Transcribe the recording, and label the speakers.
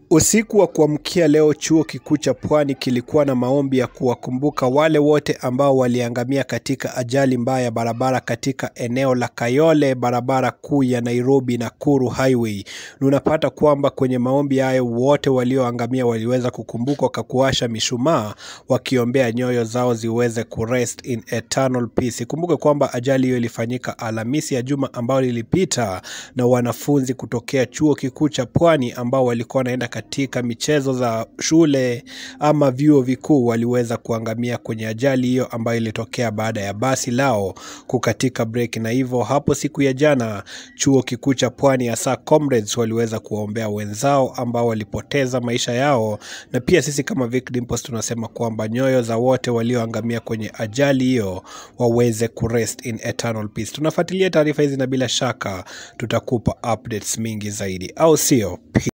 Speaker 1: Usiku wa kuamkia leo chuo kikuu cha Pwani kilikuwa na maombi ya kuwakumbuka wale wote ambao waliangamia katika ajali mbaya ya barabara katika eneo la Kayole, barabara kuu ya Nairobi Nakuru Highway. Na unapata kwamba kwenye maombi hayo wote walioangamia waliweza kukumbukwa kwa kuwasha mishumaa wakiombea nyoyo zao ziweze kurest in eternal peace. Kumbuke kwamba ajali hiyo ilifanyika Alhamisi ya juma ambayo lilipita na wanafunzi kutokea chuo kikuu cha Pwani ambao walikuwa wanaenda katika michezo za shule ama vyuo vikuu waliweza kuangamia kwenye ajali hiyo ambayo ilitokea baada ya basi lao kukatika break, na hivyo hapo siku ya jana chuo kikuu cha Pwani hasa comrades waliweza kuwaombea wenzao ambao walipoteza maisha yao, na pia sisi kama Vic Dimples tunasema kwamba nyoyo za wote walioangamia kwenye ajali hiyo waweze kurest in eternal peace. Tunafuatilia taarifa hizi na bila shaka tutakupa updates mingi zaidi, au sio?